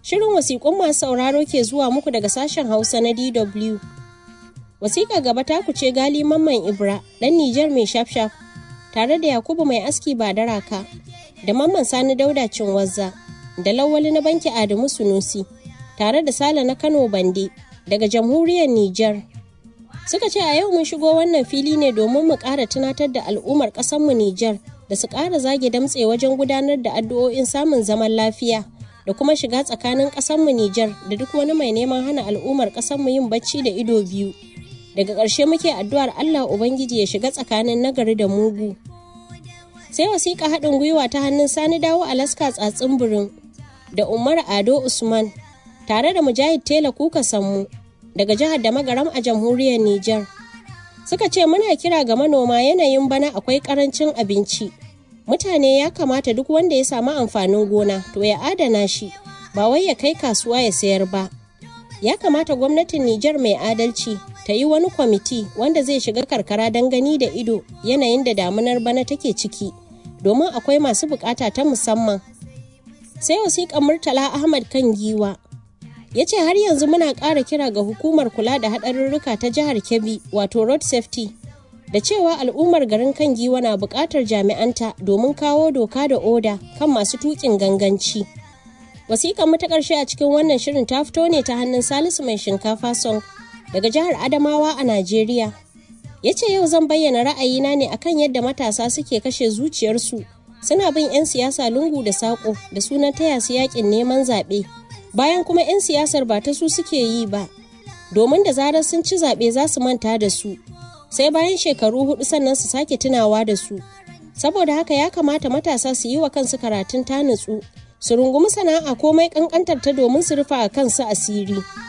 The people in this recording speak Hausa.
Shirin wasiƙun masu sauraro ke zuwa muku daga sashen Hausa na DW. Wasiƙa gaba ta ce gali mamman Ibra, ɗan Nijar mai shafshaf, tare da Yakubu mai aski ba da raka, da mamman Sani Dauda Cinwazza, da Lawali na banki Adamu Sunusi, tare da Sale na Kano Bande, daga jamhuriyar Nijar. Suka ce a yau mun shigo wannan fili ne domin mu ƙara tunatar da al'ummar ƙasarmu Nijar da su ƙara zage damtse wajen gudanar da addu'o'in samun zaman lafiya. da kuma shiga tsakanin ƙasarmu Nijar da duk wani mai neman hana al'ummar ƙasarmu yin bacci da ido biyu. Daga ƙarshe muke addu'ar Allah Ubangiji ya shiga tsakanin nagari da mugu. Sai wasiƙa haɗin gwiwa ta hannun Sani Dawo Alaska tsatsin birin da Umar Ado Usman tare da Mujahid Tela Kuka Sammu daga jihar da magaram a jamhuriyar Nijar. Suka ce muna kira ga manoma yanayin bana akwai ƙarancin abinci. mutane ya kamata duk wanda ya samu amfanin gona to ya adana shi ba wai ya kai kasuwa ya sayar ba ya kamata gwamnatin Nijar mai adalci ta yi wani kwamiti wanda zai shiga karkara don gani da ido yanayin da damunar bana take ciki domin akwai masu bukata ta musamman sai wasiƙan murtala ahmad kan giwa ya ce har yanzu muna ƙara kira ga hukumar kula da haɗarurruka ta jihar kebbi wato road safety da cewa al'ummar garin kan giwa na buƙatar jami'anta domin kawo doka da oda kan masu tuƙin ganganci. Wasiƙar mu ta ƙarshe a cikin wannan shirin ta fito ne ta hannun Salisu mai shinkafa song daga jihar Adamawa a Najeriya. Ya ce yau zan bayyana ra'ayina ne akan yadda matasa suke kashe zuciyarsu suna bin 'yan siyasa lungu da saƙo da sunan taya su yaƙin neman zaɓe bayan kuma 'yan siyasar ba ta su suke yi ba domin da zarar sun ci zaɓe za su manta da su sai bayan shekaru hudu sannan su sake tunawa da su saboda haka ya kamata matasa su yi wa kansu karatun ta nutsu su rungumi sana'a komai kankantar ta domin su rufa a kansu asiri